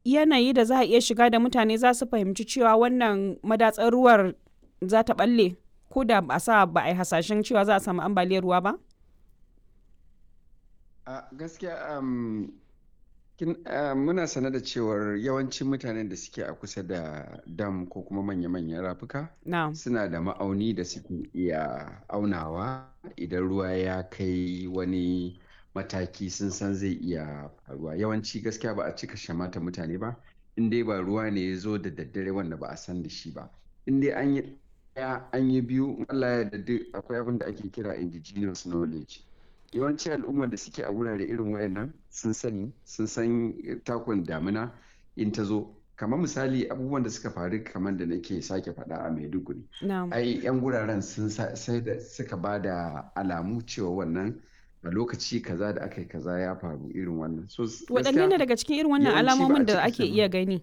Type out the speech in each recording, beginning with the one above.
yanayi da za a iya shiga da mutane za su fahimci cewa wannan madatsar ruwar za ta balle ko da ba sa ba a yi hasashen cewa za a samu ambaliyar ruwa ba? a gaskiya um, kin, uh, muna sane da cewar yawancin mutanen da suke a kusa da dam ko kuma manya-manyan rafuka Na. suna da ma'auni da suke iya aunawa idan ruwa ya kai wani mataki sun san zai iya faruwa yawanci gaskiya ba a cika shamata mutane ba in dai ba ruwa ne ya zo da daddare wanda ba a san da shi ba in dai an yi ɗaya an yi biyu in Allah ya yarda duk akwai abin da ake kira indigenous knowledge yawanci al'ummar da suke a wurare irin wayannan sun sani sun san takun damina in ta zo kamar misali abubuwan da suka faru kamar da nake sake faɗa a maiduguri Na. ai yan guraren sun sa- sai da suka ba da alamu cewa wannan a lokaci kaza da aka yi kaza ya faru irin wannan so s- Waɗanne gaskiya ne daga cikin irin wannan yawanci ba a alamomin da cika ake sani. iya gani?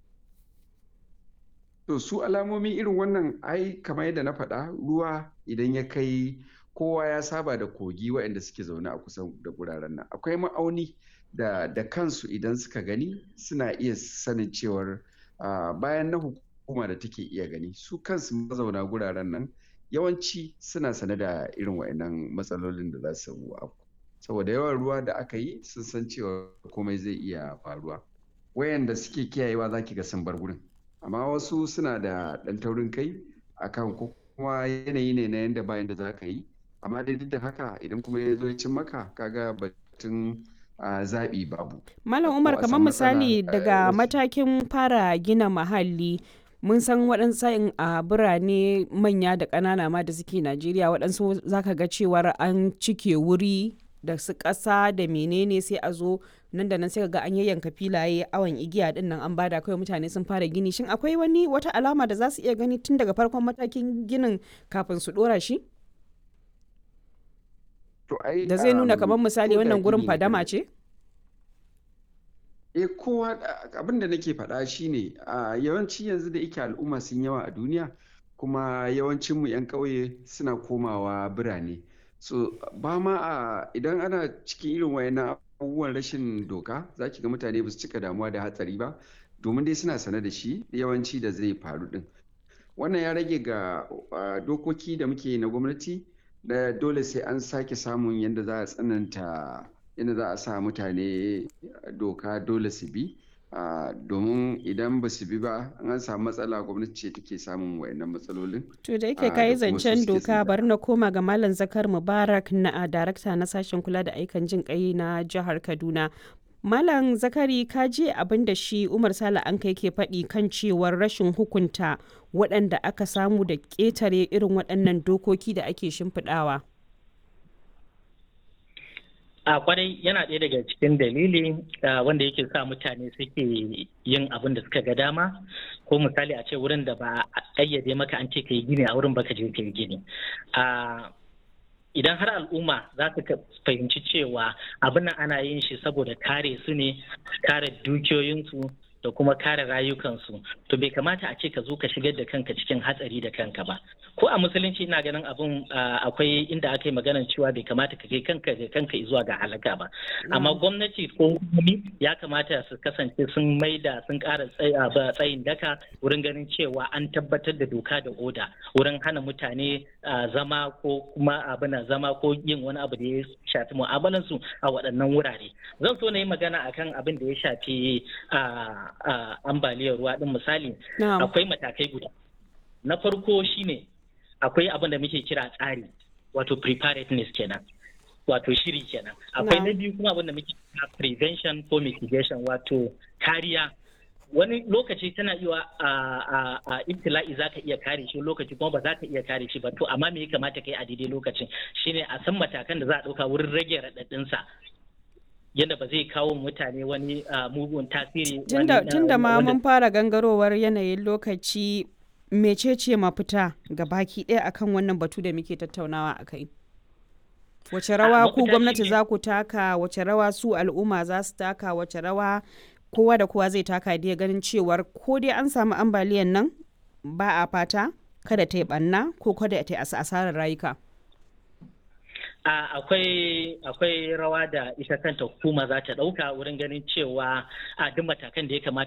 To su alamomi irin wannan ai kamar yadda na faɗa ruwa idan ya kai kowa ya saba da kogi waɗanda suke zaune a kusa da guraren nan. Akwai ma'auni da, da kansu idan suka gani suna iya sanin cewar ah, bayan na hukuma da take iya gani su kansu mazauna guraren nan yawanci suna sane da irin waɗannan matsalolin da za su afku. Saboda yawan ruwa da aka yi sun san cewa komai zai iya faruwa. Wayanda suke kiyayewa za ki ga sun bar gurin. amma wasu suna da ɗan taurin kai akan ko kuma yanayi ne na yanda bayan da za ka yi amma dai duk da haka idan kuma ya zo ya cin maka kaga batun ah, zaɓi babu Malam ko Umar a kamar samu matsala misali eh, daga wasu matakin fara gina mahalli mun san waɗansu sa'in a birane manya da ƙanana ma da suke Najeriya waɗansu zaka ga cewar an cike wuri da su ƙasa da menene sai a zo nan da nan sai ka ga an yayyanka filaye awon igiya din nan an bada kawai mutane sun fara gini shin akwai wani wata alama da za su iya gani tun daga farkon matakin ginin kafin su ɗora shi to ai da zai nuna um, kamar misali ko da wannan gurin gini na fadama gargajiya ce eh kowa abin da nake faɗa shine a yawanci yanzu da yake al'umma sun yawa a duniya kuma yawancinmu 'yan ƙauye suna komawa birane so ba ma a idan ana cikin irin wayannan abubuwan rashin doka za ki ga mutane ba su cika damuwa da hatsari ba domin dai suna sane da shi yawanci da zai faru din wannan ya rage ga uh, dokoki da muke na gwamnati da dole sai an sake samun yadda za a tsananta yadda za a sa mutane doka dole su bi uh, domin idan ba su bi ba an samu matsala gwamnati ce take samun wayannan matsalolin To da yake uh, kayi da kuma su zancen suke doka tsira bari na koma ga Malam Zakar Mubarak na a darakta na sashen kula da aikan jin kai na jihar Kaduna. Malam Zakari ka je abin da shi Umar Sale an kai ke faɗi kan cewar rashin hukunta waɗanda aka samu da ƙetare irin waɗannan dokoki da ake shimfiɗawa. a kwarai yana ɗaya daga cikin dalili ah, wanda yake sa mutane suke yin abin da suka ga dama ko misali a ce wurin da ba a ƙayyade maka an ce ka yi gini a wurin baka je ka yi gini Ah, idan har al'umma za su ka- fahimci cewa abin nan ana yin shi saboda kare su ne kare dukiyoyinsu da kuma kare rayukansu to bai kamata a ce ka zo ka shigar da kanka cikin hatsari da kanka ba ko a musulunci ina ganin abin ah, akwai inda aka yi maganar cewa bai kamata ka kai kanka da kanka zuwa ga halaka ba amma gwamnati ko hukumomi ya kamata su kasance sun maida sun ƙara tsay- ah, ba- tsayin daka wurin ganin cewa an tabbatar da doka da oda wurin hana mutane ah, zama ko kuma abin zama ko yin wani abu da ya shafi mu'amalansu a waɗannan wurare zan so na yi magana akan abin da ya shafi ah, ah, ambaliyar ruwa din misali Na'am. akwai matakai guda na farko shine akwai abin da muke kira tsari wato preparedness kenan wato shiri kenan akwai na Na'am. biyu kuma abin da muke kira prevention ko mitigation wato kariya wani lokaci tana iya a a a ibtila'i za ka iya kare shi lokaci kuma ba za ka iya kare shi ba to amma me ya kamata kai a daidai lokacin shine a san matakan da za a ɗauka wurin rage raɗaɗinsa yadda ba zai kawo mutane wani ah, mugun tasiri Tunda, wani, ah, tunda ma wanda mun fara gangarowar yanayin lokaci mecece mafita ga baki ɗaya akan wannan batu da muke tattaunawa a kai. Wace rawa ku mafita gwamnati shine- za ku taka, wace rawa su al'umma za su taka, wace rawa kowa da kowa zai taka da ganin cewar ko dai an samu ambaliyan nan ba a fata kada ta yi ɓanna ko kada ta yi as- asarar rayuka. A- akwai akwai rawa da ita kanta hukuma za ta ɗauka wurin ganin cewa a duk matakan da ya kamata